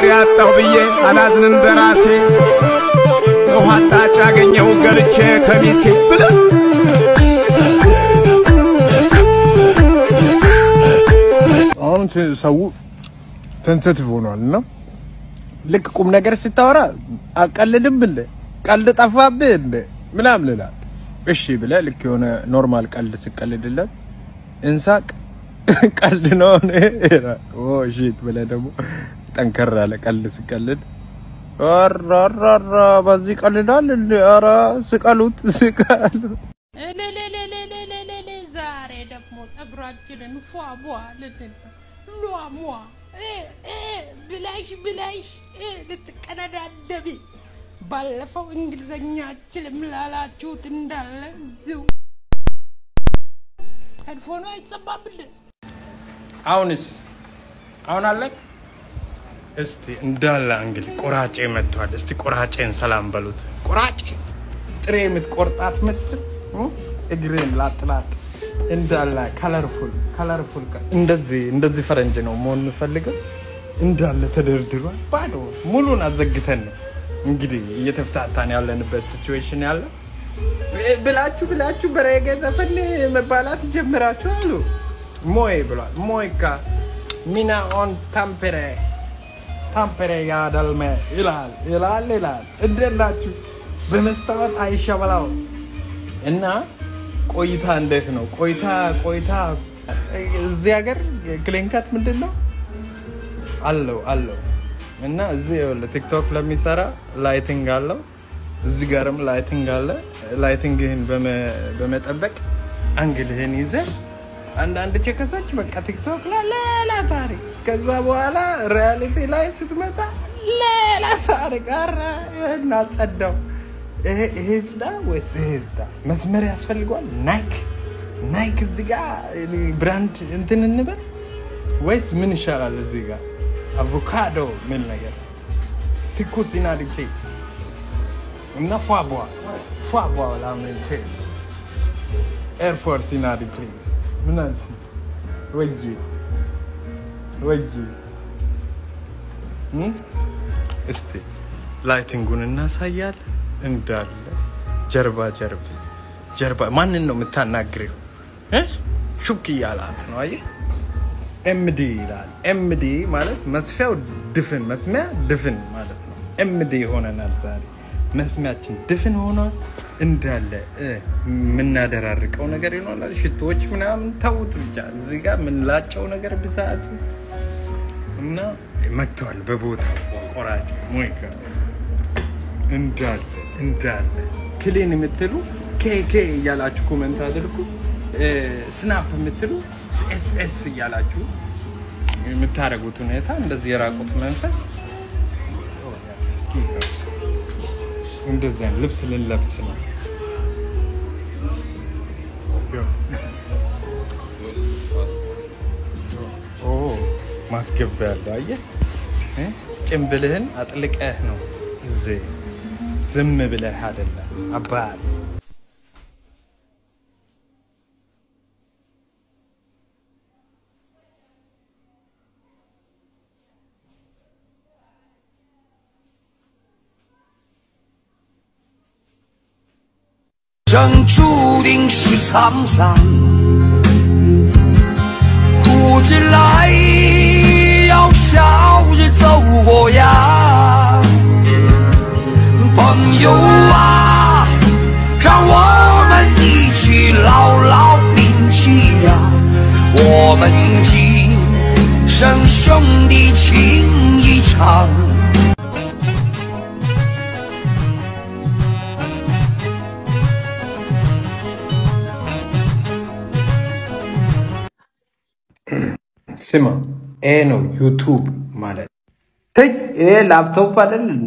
አፍቃሪ አጣሁ ብዬ አላዝንም በራሴ ውሃ አጣጭ አገኘው ገልቼ ከሚሴ ብለስ አሁን ሰው ሴንሲቲቭ ሆኗል እና ልክ ቁም ነገር ስታወራ አቀልድም እንደ ቀልድ ጠፋብህ እንደ ምናምን ይላል። እሺ ብለህ ልክ የሆነ ኖርማል ቀልድ ስቀልድለት እንሳቅ ቀልድ ነው ይላል። ኦ ሺት ብለህ ደግሞ ጠንከር ያለ ቀልድ ስቀልድ ኧረ በዚህ ቀልዳል እንደ ኧረ ስቀሉት ስቀሉት እልልልልልልልል ዛሬ ደግሞ ጸጉራችንን ፏ ቧ ልንል ሏ ሟ እ እ ብላሽ ብላሽ እ ልትቀነዳደቢ ባለፈው እንግሊዘኛችንም ላላችሁት እንዳለ እዚሁ ሄድፎኑ አይሰማብልን። አሁንስ አሁን አለ እስቲ እንዳለ እንግዲህ ቆራጬ መጥቷል። እስቲ ቆራጬን ሰላም በሉት። ቆራጬ ጥሬ የምትቆርጣት መስል እግሬን ላጥላጥ እንዳለ ከለርፉል ከለርፉል እንደዚህ እንደዚህ ፈረንጅ ነው መሆን የምፈልገው። እንዳለ ተደርድሯል። ባዶ ሙሉን አዘግተን ነው እንግዲህ እየተፍታታን ያለንበት ሲቹዌሽን ያለ ብላችሁ ብላችሁ በሬጌ ዘፈን መባላት ጀምራችሁ አሉ። ሞይ ብሏል። ሞይካ ሚና ኦን ታምፔሬ ታምፔሬ ያደልሜ ይላል ይላል ይላል። እንዴት ናችሁ? በመስታወት አይሸበላው እና ቆይታ እንዴት ነው? ቆይታ ቆይታ እዚህ ሀገር ክሊንካት ምንድን ነው አለው አለው እና እዚህ ይኸውልህ ቲክቶክ ለሚሰራ ላይቲንግ አለው። እዚህ ጋርም ላይቲንግ አለ። ላይቲንግህን በመ- በመጠበቅ አንግልህን ይዘህ አንዳንድ ቸከሶች በቃ ቲክቶክ ላይ ሌላ ታሪክ፣ ከዛ በኋላ ሪያሊቲ ላይ ስትመጣ ሌላ ታሪክ። ኧረ ይሄን አጸዳው። ይሄ ይሄ ዝዳ ወይስ ይሄ ዝዳ? መስመር ያስፈልገዋል። ናይክ ናይክ እዚህ ጋር ብራንድ እንትን እንበል ወይስ ምን ይሻላል? እዚህ ጋር አቮካዶ ምን ነገር ትኩስ ኢናዲ ፕሌስ እና ፏቧ ፏቧ ላምንቼ ኤርፎርስ ኢናዲ ፕሌስ ምን አልሽ? ወዬ ወዬ እም? እስቲ ላይቲንጉን እናሳያል እንዳለ ጀርባ ጀርባ ጀርባ ማንን ነው የምታናግሬው? እ? ሹክ እያላት ነው አየህ። ኤምዲ ይላል። ኤምዲ ማለት መስፊያው ድፍን መስሚያ ድፍን ማለት ነው። ኤምዲ ሆነናል ዛሬ መስሚያችን ድፍን ሆኗል። እንዳለ እ፣ የምናደራርቀው ነገር ይኖራል። ሽቶዎች ምናምን ተውት ብቻ እዚህ ጋር የምንላጨው ነገር ብዛት እና መጥተዋል በቦታው ቆራጭ ሞይካ እንዳለ እንዳለ ክሊን የምትሉ ኬኬ እያላችሁ ኮመንት አድርጉ። ስናፕ የምትሉ ኤስኤስ እያላችሁ የምታደርጉት ሁኔታ እንደዚህ የራቁት መንፈስ እንደዚህ አይነት ልብስ ልንለብስ ነው። ኦ ማስገቢያ ያለው አየህ እ? ጭንብልህን አጥልቀህ ነው እዚህ ዝም ብለህ አይደለም አባል 生注定是沧桑，苦之来要笑着走过呀，朋友啊，让我们一起牢牢铭记呀，我们今生兄弟情一场。 ስማ፣ ይሄ ነው ዩቱብ ማለት። ተይ ይሄ ላፕቶፕ አይደል እንዴ?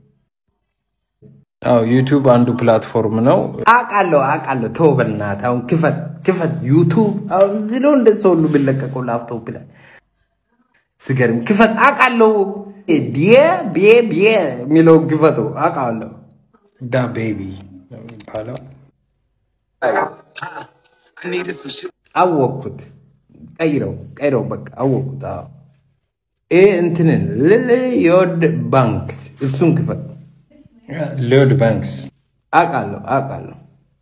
አዎ ዩቱብ አንዱ ፕላትፎርም ነው። አውቃለሁ አውቃለሁ። ተው በእናትህ አሁን ክፈት ክፈት። ዩቱብ አሁን እዚህ ነው እንደ ሰው ሁሉ የሚለቀቀው ላፕቶፕ ላይ ስገርም ክፈት። አውቃለሁ ዲየ ቢየ ቢየ የሚለውን ክፈተው አውቃለሁ። ዳ ቤቢ ነው የሚባለው። አወቅኩት። ቀይረው ቀይረው በቃ አወቅኩት። አዎ ኤ እንትንን ልል የወድ ባንክ እሱን ክፈል። ሊዮድ ባንክስ አውቃለሁ አውቃለሁ፣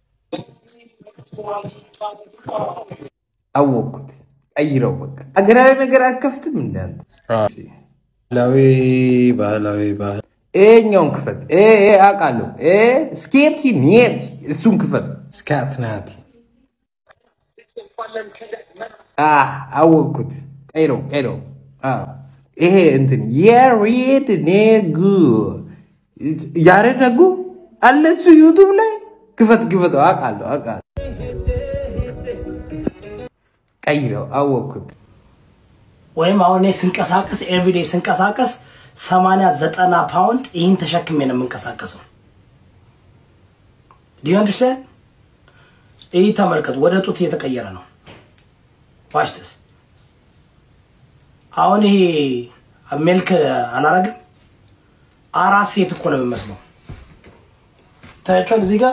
አወቅኩት። ቀይረው በቃ ሀገራዊ ነገር አትከፍትም እንዳንተ ባህላዊ ባህላዊ ባህል ይሄኛውን ክፈት። ኤ ኤ አውቃለሁ። ኤ ስኬቲ ኒየት እሱን ክፈት። ስካትናቲ አ አወቅኩት። ቀይረው ቀይረው። አዎ ይሄ እንትን የሬድ ኔጉ ያሬድ ነጉ አለ እሱ ዩቱብ ላይ ክፈት ክፈተው። አውቃለሁ አውቃለሁ። ቀይረው አወቅኩት። ወይም አሁን እኔ ስንቀሳቀስ ኤቭሪዴ ስንቀሳቀስ ሰማንያ ዘጠና ፓውንድ ይህን ተሸክሜ ነው የምንቀሳቀሰው። ዲዩ አንደርስታንድ? ይህ ተመልከቱ፣ ወደ ጡት እየተቀየረ ነው። ዋችትስ አሁን ይሄ ሜልክ አላረግም። አራት ሴት እኮ ነው የምመስለው። ታያቸዋል እዚህ ጋር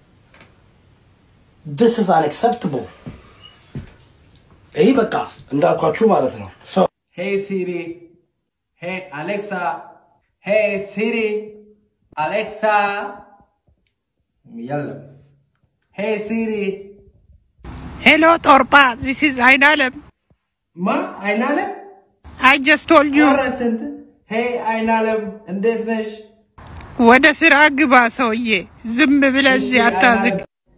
ድስ is unacceptable ይህ በቃ እንዳልኳችሁ ማለት ነው። So, ሄይ ሲሪ፣ ሄይ አሌክሳ፣ ሄይ ሲሪ፣ አሌክሳ የለም። ሄይ ሲሪ ሄሎ ጦርጳ ዚስ ኢዝ አይናለም ማ አይናለም አይ ጀስት ቶልድ ዩ ኧረ እንትን ሄይ አይናለም እንዴት ነሽ? ወደ ስራ ግባ ሰውዬ። ዝም ብለህ እዚህ አታዝግ።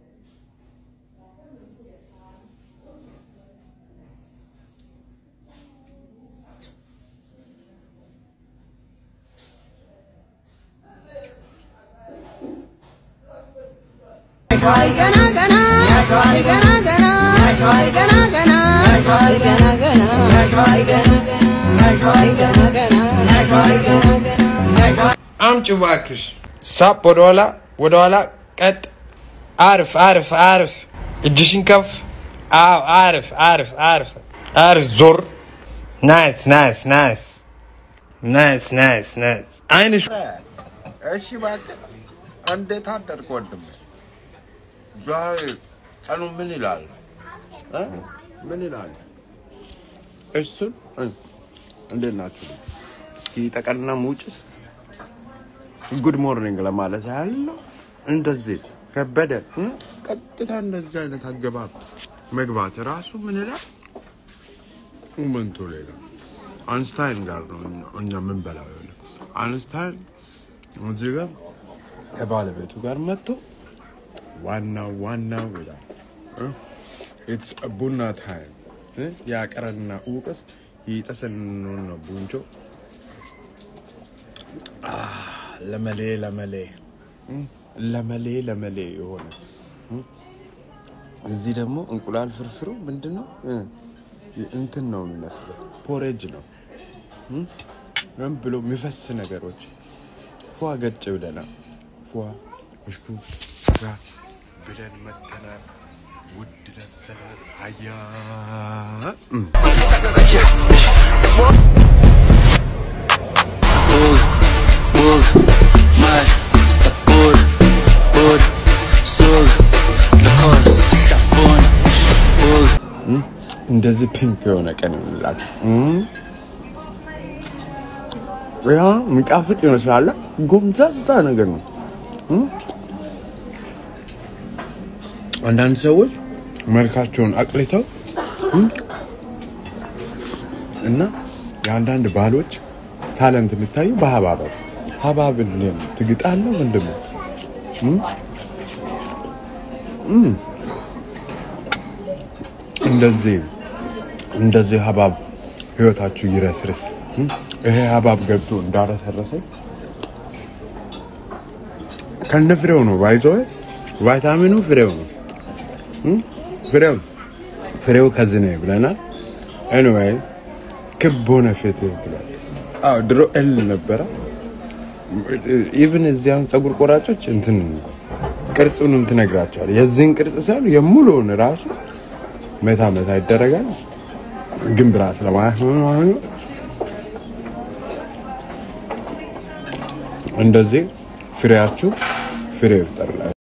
አምጪ እባክሽ። ሳፕ ወደኋላ ወደኋላ ቀጥ። አርፍ አርፍ አርፍ። እጅሽን ከፍ። አዎ አርፍ አርፍ አርፍ አርፍ። ዞር። ናይስ ናይስ ናይስ ናይስ ናይስ ናይስ። አይንሽ እሺ እባክህ እንዴት አደርክ ወንድሜ? ዛሬ ቀኑ ምን ይላል እ? ምን ይላል? እሱን እ፣ እንዴት ናችሁ? ይጠቀና ሙጭስ ጉድ ሞርኒንግ ለማለት ያህል ነው። እንደዚህ ከበደ እ? ቀጥታ እንደዚህ አይነት አገባብ መግባት ራሱ ምን ይላል? ሞመንቱ ሌላ አንስታይን ጋር ነው እኛ- እኛ የምንበላው። ይኸውልህ አንስታይን እዚህ ጋር ከባለቤቱ ጋር መጥቶ ዋናው ዋናው ይላል ኢትስ ቡና ታይም ያቀረና ውቅስ ይጠስንኖ ቡንቾ ለመሌ ለመሌ እ? ለመሌ ለመሌ የሆነ እ? እዚህ ደግሞ እንቁላል ፍርፍሩ ምንድን ነው እ? እንትን ነው የሚመስለው ፖሬጅ ነው እ? ምን ብሎ የሚፈስ ነገሮች ፏ ገጭ ብለናል። ፏ እሽኩ ጋ ብለን መተናል። ውድ ለብሰናል። ሀያ እም። Bug, bug, mar, sta bur, bur, sug, lakos, safon, bug. እንደዚህ ፒንክ የሆነ ቀን ይሆንላችሁ። እም። ያ የሚጣፍጥ ይመስላል። ጎምዛዛ ነገር ነው። እም። አንዳንድ ሰዎች መልካቸውን አቅልተው እም፣ እና የአንዳንድ ባህሎች ታለንት የሚታዩ በሀባብ ነው። ሀባብ እንዴት ነው? ትግጣለህ ምንድን ነው? እም? እም። እንደዚህ እንደዚህ ሀባብ ህይወታችሁ ይረስርስ። እም? ይሄ ሀባብ ገብቶ እንዳረሰረሰኝ ከነ ፍሬው ነው ባይዞ ቫይታሚኑ ፍሬው ነው። እም? ፍሬው ፍሬው ከዚህ ነው ብለናል። ኤኒዌይ ክብ ሆነ ፊትህ ብሏል። አዎ ድሮ እል ነበረ። ኢቭን እዚያም ፀጉር ቆራጮች እንትን ቅርጹንም ትነግራቸዋል። የዚህን ቅርጽ ሳይሆን የሙሉውን ራሱ መታ መታ ይደረጋል። ግን ብራስ ለማለት ነው ማለት ነው። እንደዚህ ፍሬያችሁ ፍሬ ይፍጠርላችሁ።